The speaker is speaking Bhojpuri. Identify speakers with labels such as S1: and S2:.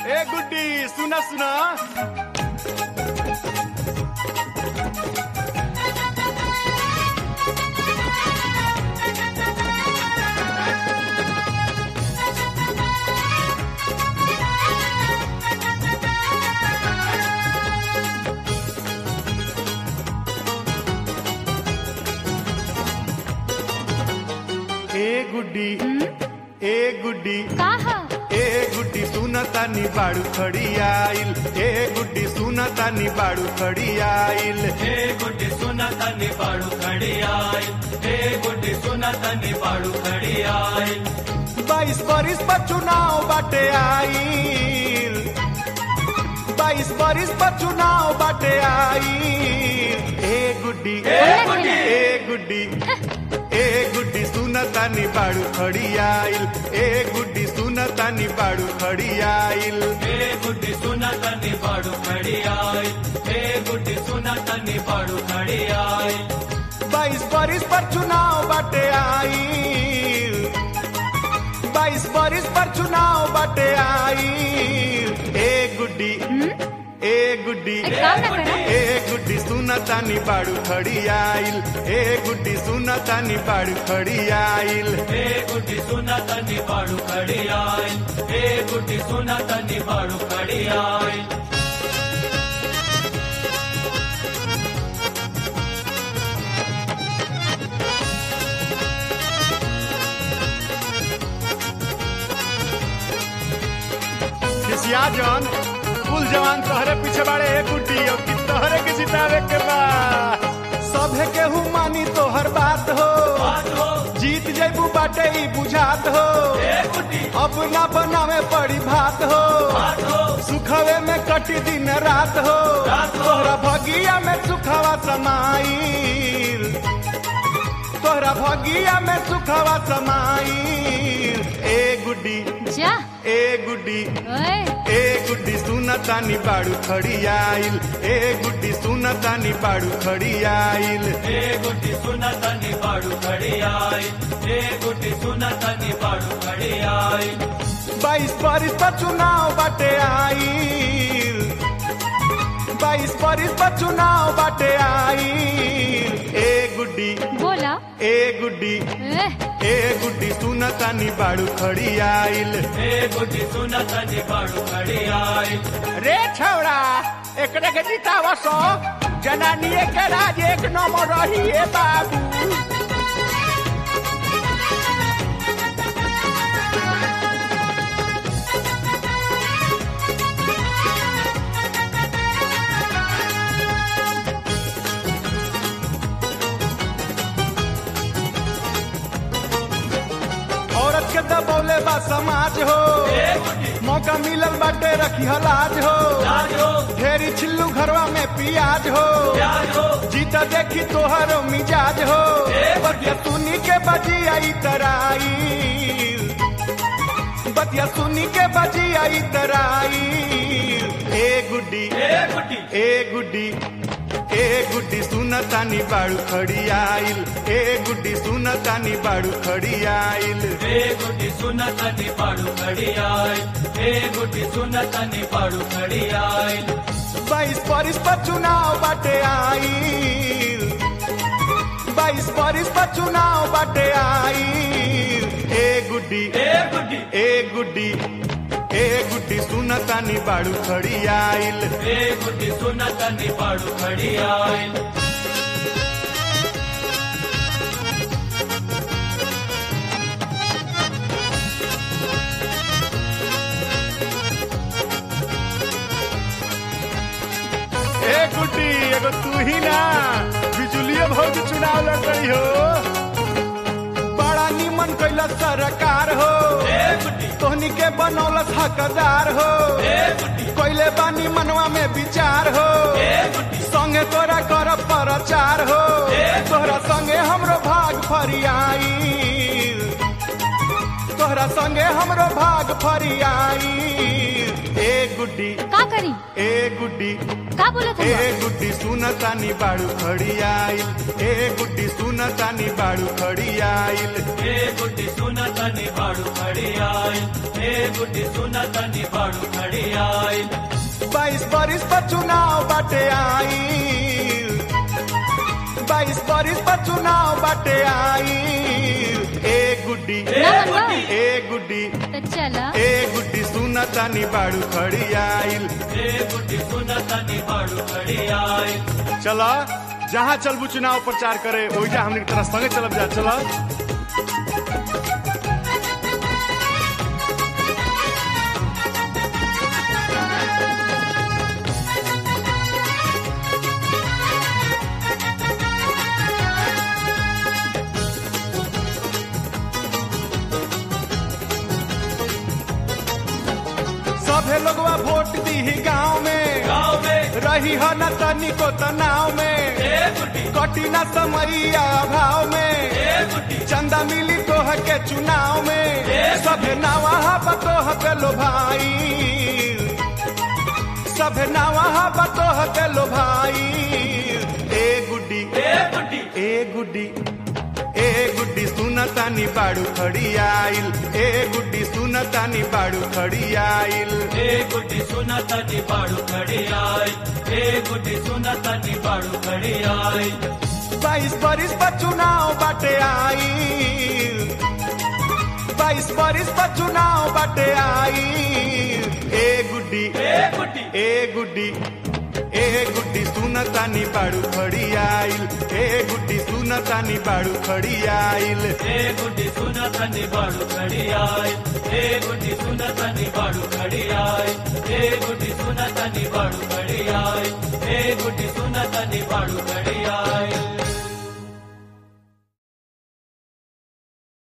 S1: ए गुड्डी सुना सुना ए गुड्डी ए गुड्डी
S2: काहा
S1: ए गुड्डी सुनता नी बाड़ू खड़ी आइल ए गुड्डी सुनता नी बाड़ू खड़ी आइल
S3: हे गुड्डी सुना तनी बाड़ू खड़ी आई हे गुड्डी सुना तनी बाड़ू खड़ी आई
S1: बाईस बरिस पर चुनाव बाटे आइल बाईस बरिस पर चुनाव बाटे आइल ए गुड्डी
S3: ए गुड्डी
S1: ए गुड्डी ए गुड्डी सुनता नी बाड़ू खड़ी आइल ए गुड्डी सुनता नी बाड़ू खड़ी आइल
S3: हे गुड्डी सुना तनी बाड़ू खड़ी आई हे गुड्डी सुना तनी बाड़ू खड़ी आई
S1: बाईस बरिस पर चुनाव बाटे आइल बाईस बरिस पर चुनाव बाटे आइल ए गुड्डी ए गुड्डी
S2: एक काम ना करा
S1: ए गुड्डी सुनता नी बाड़ू खड़ी आइल ए गुड्डी सुनता नी बाड़ू खड़ी आइल
S3: हे गुड्डी सुना तनी बाड़ू खड़ी आई हे गुड्डी सुना तनी बाड़ू खड़ी आई
S1: खिसिया जन कुल जवान तोहरे पीछे बाड़े ए गुड्डी और कि तोहरे के जितावे के बा सभे केहू मानी तोहर बात हो
S3: बात हो
S1: जीत जैबू बाटे ई बुझात हो
S3: हे गुड्डी
S1: अब ना बनावे पड़ी भात हो
S3: बात हो
S1: सुखवे में कटी दिन रात हो
S3: रात हो।
S1: तोहरा भगिया में सुखवा समाइल तोहरा भगिया में सुखवा समाइल ए गुड्डी
S2: जा
S1: ए गुड्डी
S2: ओए
S1: ए गुड्डी सुनता नी बाड़ू खड़ी आइल ए गुड्डी सुनता नी बाड़ू खड़ी आइल
S3: हे गुड्डी सुना तनी बाड़ू खड़ी आई हे गुड्डी सुना तनी बाड़ू खड़ी आई
S1: बाईस बरिस पर चुनाव बाटे आइल बाईस बरिस पर चुनाव बाटे आइल ए गुड्डी
S2: बोला
S1: ए गुड्डी
S2: ए
S1: ए गुड्डी सुनता नी बाड़ू खड़ी आइल
S3: हे गुड्डी सुना तनी बाड़ू खड़ी आई
S1: रे छौड़ा एकरे के जितावा सो जनानिए के राज एक नंबर रही ए बाबू औरत के दबौले बा समाज हो
S3: हे गुड्डी
S1: मौका मिलल बाटे रखी हलाज हो
S3: राज हो
S1: ढेरी छिल्लू घरवा में पियाज हो
S3: प्याज हो
S1: जीता देखी तोहरो मिजाज हो
S3: ए
S1: बतिया सुनी के बजी आई तराई बतिया सुनी के बजी आई तराई ए गुड्डी
S3: हे गुड्डी
S1: ए गुड्डी ए गुड्डी सुनता नी बाड़ू खड़ी आइल ए गुड्डी सुनता नी बाड़ू खड़ी आइल
S3: हे गुड्डी सुना तनी बाड़ू खड़ी आई हे गुड्डी सुना तनी बाड़ू खड़ी आई
S1: बाईस बरिस पर चुनाव बाटे आइल बाईस बरिस पर चुनाव बाटे आइल ए गुड्डी
S3: हे गुड्डी
S1: ए गुड्डी ए गुड्डी सुनता नी बाड़ू खड़ी आइल
S3: हे गुड्डी सुना तनी बाड़ू खड़ी आई
S1: ए गुड्डी एगो तू ही ना बिजुलियो भौजी चुनाव लड़ रही हो बड़ा निमन कैला सरकार हो
S3: हे गुड्डी
S1: तोहनी के बनौलस हकदार हो
S3: हे गुड्डी
S1: कैले बानी मनवा में विचार हो
S3: हे गुड्डी
S1: संगे तोरा कर प्रचार हो
S3: ए।
S1: तोहरा संगे हमरो भाग फरियाई तोहरा संगे हमरो भाग फरियाई ए गुड्डी
S2: का करी
S1: ए गुड्डी
S2: का बोलत
S1: ए
S2: हवा
S1: गुड्डी सुन तानी बाड़ू खड़ी आइल ए गुड्डी सुन तानी बाड़ू खड़ी आइल
S3: ए गुड्डी सुना तनी बाड़ू खड़ी आई ए गुड्डी सुना तनी बाड़ू खड़ी आई
S1: बाईस बरिस पर चुनाव बाटे आइल बाईस बरिस पर चुनाव बाटे आइल ए गुड्डी
S3: ए
S2: ना मनवा
S3: गुड्डी
S1: ए गुड्डी
S2: तो चला
S1: ए गुड्डी सुन तानी बाड़ू खड़ी आइल
S3: ए गुड्डी सुना तनी बाड़ू खड़ी आई
S1: चला जहाँ चलबू चुनाव प्रचार करे ओइजा हमने तरह संगे चलब जा चला सभे लोगवा वोट दी गाँव में
S3: गाँव में
S1: रही हो न तनिको तनाव में
S3: ए गुड्डी
S1: कटी न समैया भाव में
S3: ए गुड्डी
S1: चंदा मिली तोह के चुनाव में सभे नावा बतोह के लो भाई सभे नावा बतोह के लो भाई ए गुड्डी
S3: ए गुड्डी
S1: ए गुड्डी ए गुड्डी सुन तानी बाड़ू खड़ी आइल ए गुड्डी सुन तानी बाड़ू खड़ी आइल
S3: ए गुड्डी सुना तनी बाड़ू खड़ी आई ए गुड्डी सुना तनी बाड़ू खड़ी आई
S1: बाईस बरिस पर चुनाव बाटे आइल बाईस बरिस पर चुनाव बाटे आइल ए गुड्डी
S3: ए गुड्डी
S1: ए गुड्डी ए गुड्डी सुन तानी बाड़ू खड़ी आइल ए गुड्डी सुन तानी बाड़ू खड़ी आइल
S3: ए गुड्डी सुना तनी बाड़ू खड़ी आई ए गुड्डी सुना तनी बाड़ू खड़ी आई ए गुड्डी सुना तनी बाड़ू खड़ी आई ए गुड्डी सुना तनी बाड़ू खड़ी आई